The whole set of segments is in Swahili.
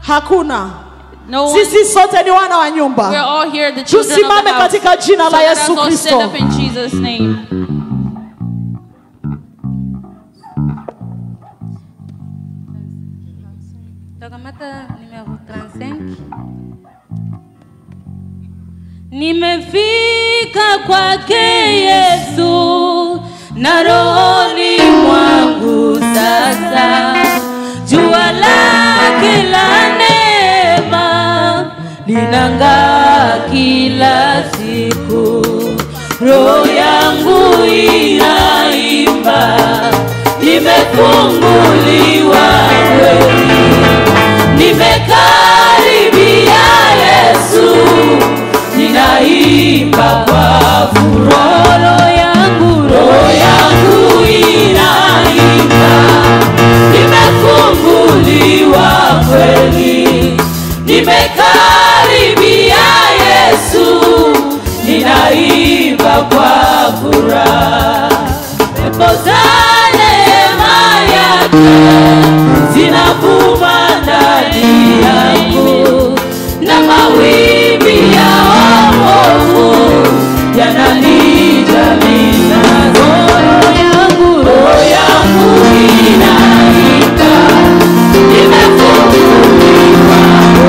hakuna No one. sisi sote ni wana wa We're nyumba all here, the children of tusimame the house. katika jina So la let us yesu all stand kristo up in Jesus' name. Takamata numéro 35. Nimefika kwake Yesu na rohoni mwangu sasa, jua lake la neema linang'aa kila siku, roho yangu inaimba, nimefunguliwa kweli nimekaribia Yesu, ninaimba kwa furaha, roho yangu, roho yangu inaimba, nimefunguliwa kweli, nimekaribia Yesu, ninaimba kwa furaha, pepo za neema yake zinavuma ndani yangu na mawimbi ya wokovu yananijaliza roho yangu roho yangu inaimba nimefunguliwa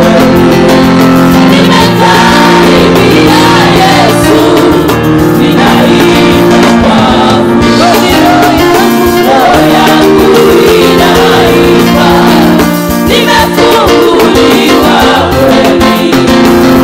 nimekaribia Yesu ninaimba kwa furaha roho yangu inaimba nimefunguliwa kweli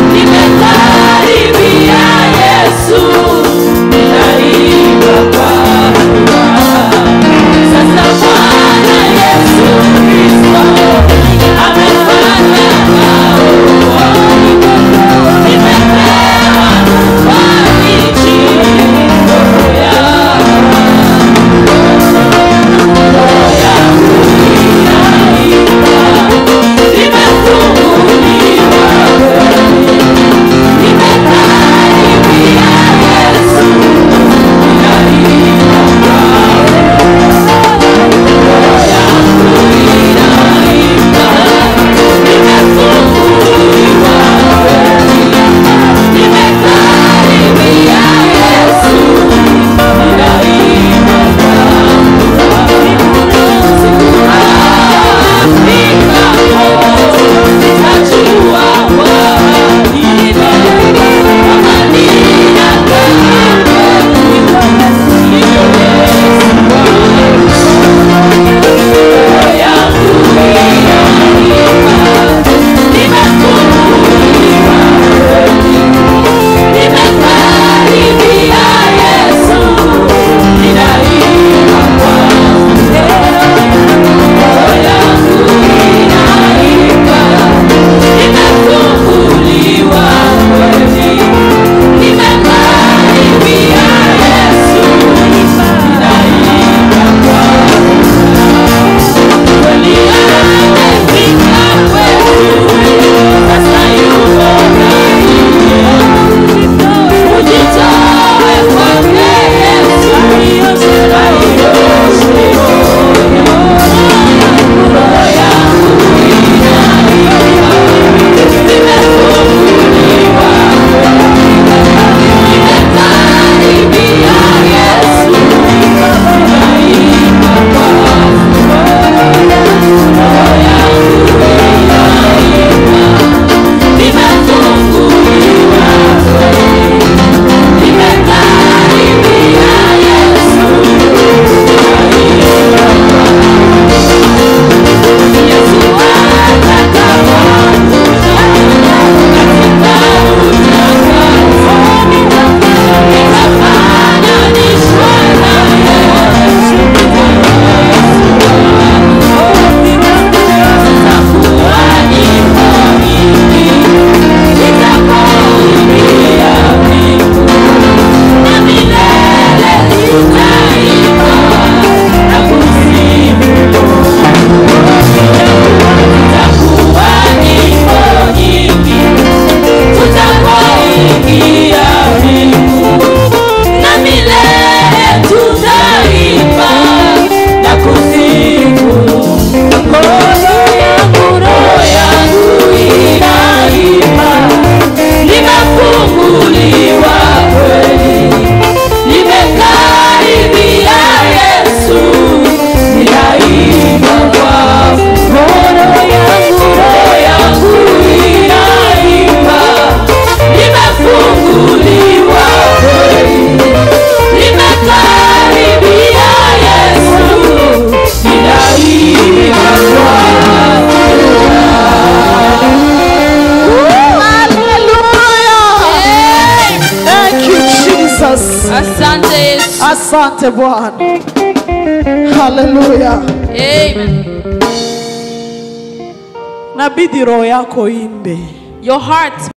Asante Yesu. Asante Bwana. Haleluya. Amen. Nabidi roho yako imbe. Your heart